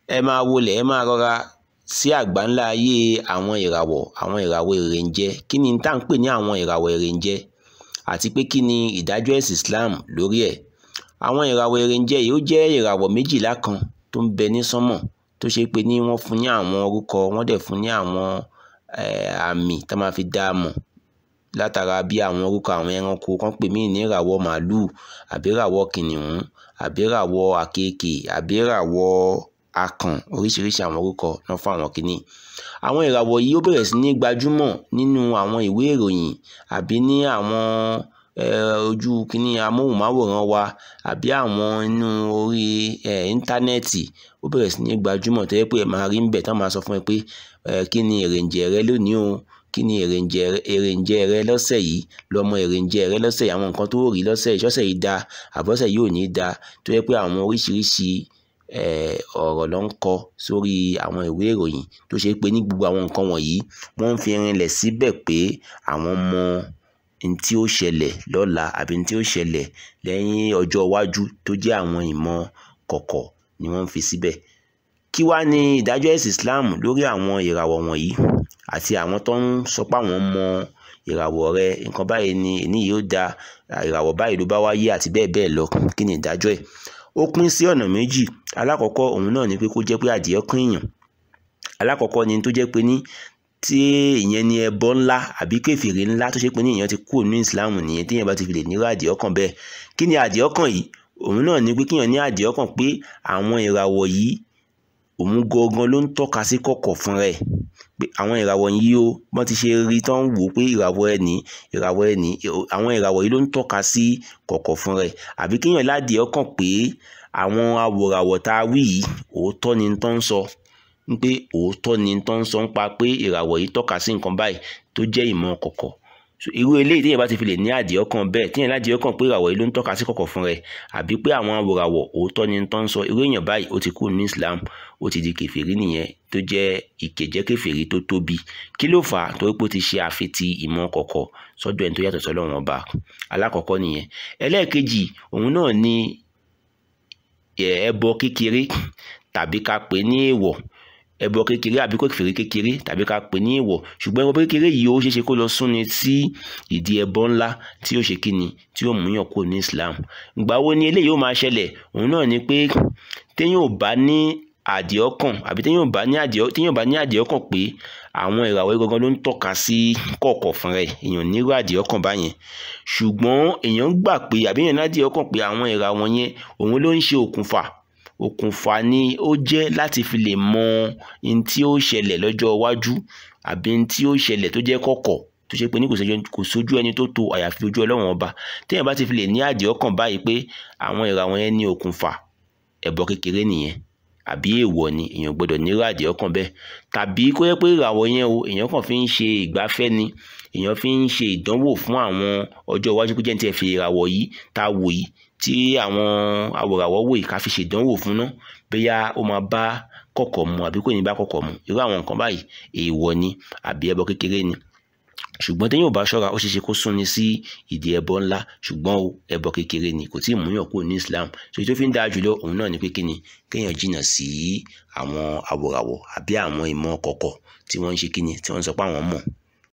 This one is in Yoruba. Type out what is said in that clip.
ẹ máa wọlé ẹ máa rọra sí àgbáńlá ayé àwọn ìràwọ̀ àwọn ìràwọ̀ èrèǹjẹ kí ni tá à ń pè ní àwọn ìràwọ̀ èrèǹjẹ àti pé kí ni ìdájọ́ ẹ̀sìn Islam lórí ẹ̀ àwọn ìràwọ̀ èrèǹjẹ yìí ó jẹ́ ìràwọ̀ méjìlá kan tó ń bẹ ní sánmọ̀ tó ṣe pé ní wọ́n fún ní àwọn orúkọ wọ́n dẹ̀ fún ní àwọn àmì tá máa fi dá a mọ̀ látara bí àwọn orúkọ àwọn ẹranko kan pè mí ní ìràwọ̀ màálù àbí ìràwọ̀ kìnìún àbí ìràwọ̀ àkekè àbí ìràwọ̀ akàn oríṣiríṣi àwọn orúkọ náà fún àwọn kìíní àwọn ìràwọ̀ yìí ó bẹ̀rẹ̀ sí ní gbajúmọ̀ nínú àwọn ìwé ìròyìn àbí ní àwọn ojú kìíní amóhùnmáwòrán wa àbí àwọn inú orí íńtánẹ́ẹ̀tì ó bẹ̀rẹ̀ sí ní gbajúmọ̀ tó yẹ pé ẹ máa rí ń bẹ̀ tán máa sọ fún ẹ pé kí ni èrèǹjẹ rẹ lónìí o kí ni èrèǹjẹ èrèǹjẹ rẹ lọ́sẹ̀ yìí lọ́mọ èrèǹjẹ rẹ lọ́sẹ̀ yìí àwọn nǹkan tó rí lọ́sẹ̀ yìí ṣọ́sẹ̀ yìí da àbọ̀sẹ̀ yìí ò ní da tó yẹ pé àwọn oríṣiríṣi ọ̀rọ̀ ló ń kọ sórí àwọn ìwé ìròyìn tó ṣe pé ní gbogbo àwọn nǹkan wọ̀nyí wọ́n ń fi rinlẹ̀ síbẹ̀ pé àwọn mọ n tí ó ṣẹlẹ̀ lọ́la àbí n tí ó ṣẹlẹ̀ lẹ́yìn ọjọ́ iwájú tó jẹ́ àwọn ìmọ̀ kọ̀kọ̀ ni wọ́n ń fi síbẹ̀ kí wá ní ìdájọ́ ẹ̀sìn Islam lórí àwọn ìràwọ̀ wọ̀nyí àti àwọn tó ń sọ pé àwọn mọ ìràwọ̀ rẹ nǹkan báyìí ni èní yìí ó da ìràwọ̀ báyìí ló bá wáyé àti bẹ́ẹ̀ bẹ́ẹ̀ lọ kí ni ìdájọ́ ẹ̀ ó pín sí ọ̀nà méjì alákọ̀ọ́kọ́ òun náà ni pé kó jẹ́ pé adìẹ kan èèyàn alákọ̀ọ́kọ́ ni tó jẹ́ pé ní tí ìyẹn ni ẹbọ ńlá àbí kèfèrí ńlá tó ṣe pé ní ìyẹn ti kúrò ní ìsìláàmù nìyẹn téèyàn bá ti fi lè nírú adìẹ ọkàn bẹ́ẹ̀ kí ni adìẹ ọkàn yìí òun náà ni pé kíyàn ní adìẹ ọkàn pé àwọn ìràwọ̀ yìí òun gangan ló ń tọ́ka sí kọ̀kọ̀ fún rẹ̀ pé àwọn ìràwọ̀ yìí o wọ́n ti ṣe rí tán wò pé ìràwọ̀ ẹ̀ ní ìràwọ̀ ẹ̀ ní àwọn ìràwọ̀ yìí ló ń tọ́ka sí kọ̀kọ̀ fún rẹ̀ àbí kíyàn ládìẹ ọkàn pé àwọn awòràwọ̀ tá a wí yìí òótọ́ ni tó ń sọ pé òótọ́ ni tó ń sọ ń pa pé ìràwọ̀ yìí tọ́ka sí nǹkan báyìí tó jẹ́ ìmọ̀ kọ̀kọ̀ irú eléyìí téèyàn bá ti fi lè ní àdìẹ ọkàn bẹ́ẹ̀ téèyàn ládìẹ ọkàn pé ìràwọ̀ yìí ló ń tọ́ka sí kọ̀kọ̀ fún rẹ̀ àbí pé àwọn awòràwọ̀ òótọ́ ni tó ń sọ irú èèyàn báyìí ó ti kúrò ní Islam ó ti di kèfèrí nìyẹn tó jẹ́ ìkẹjẹ́ kèfèrí tó tóbi kí ló fà á torí pé ó ti ṣe àfitì ìmọ̀ kọ̀kọ̀ sọ́dọ̀ ẹni tó yàtọ̀ sọ́lọ́run ọba alákọ̀ọ́kọ́ nìyẹn ẹlẹ́ẹ̀kejì òun náà ni ẹbọ kékeré tàbí ká pè ní èèwọ̀ ẹbọ kékeré àbí kèfèrí kékeré tàbí ká pè ní èèwọ̀ ṣùgbọ́n ẹbọ kékeré yìí ó ṣeéṣe kó lọ súnni sí ìdí ẹbọ ńlá tí ó ṣe kíni tí ó mú yàn kúrò ní Islam ìgbà wo ni eléyìí ó máa ṣẹlẹ̀ òun náà ni pé téèyàn ò bá ní àdìẹ ọkàn àbí téèyàn ò bá ní àdìẹ téèyàn ò bá ní àdìẹ ọkàn pé àwọn ìràwọ̀ yìí gangan ló ń tọ́ka sí kọ̀ọ̀kọ̀ fún rẹ̀ èèyàn nírú àdìẹ ọkàn báyẹn ṣùgbọ́n èèyàn gbà pé àbí èèyàn ládìẹ ọkàn pé àwọn ìràwọ̀ yẹn òun ló ń ṣe òkùnfà òkùnfà ni ó jẹ́ láti fi lè mọ ohun tí ó ṣẹlẹ̀ lọ́jọ́ iwájú àbí ohun tí ó ṣẹlẹ̀ tó jẹ́ kọ̀kọ̀ tó ṣe pé ní kò sójú ẹni tó tó àyàfi ojú ọlọ́run ọba téèyàn bá ti fi lè ní àdìẹ ọkàn báyìí pé àwọn ìràwọ̀ yẹn ní òkùnfà ẹbọ kékeré nìyẹn àbí èèwọ̀ ni èèyàn gbọ́dọ̀ nírú àdìẹ ọkàn bẹ́ẹ̀ tàbí kó yẹ pé ìràwọ̀ yẹn o èèyàn kàn fi ń ṣe ìgbafẹ́ ni èèyàn fi ń ṣe ìdánwò fún àwọn ọjọ́ iwájú pé jẹ́ ní tiẹ̀ fi ìràwọ̀ yìí tá a wò yìí tí àwọn awòràwọ̀ wò yìí ká fi ṣèdánwò fún ná bóyá ó máa bá kọ̀kọ̀ mu àbí kò ní bá kọ̀kọ̀ mu irú àwọn nǹkan báyìí èèwọ̀ ni àbí ẹbọ kékeré ni ṣùgbọ́n téèyàn ò bá ṣọ́ra ó ṣeéṣe kó súnni sí ìdí ẹbọ ńlá ṣùgbọ́n o ẹbọ kékeré ni kò tí ì múyàn kúrò ní Islam ṣe tó fi ń dáa jùlọ òun náà ni pé kíni kéèyàn jìnnà sí àwọn àwòràwọ̀ àbí àwọn ìmọ̀ kọ̀kọ̀ tí wọ́n ń ṣe kíni tí wọ́n ń sọ pé àwọn mọ̀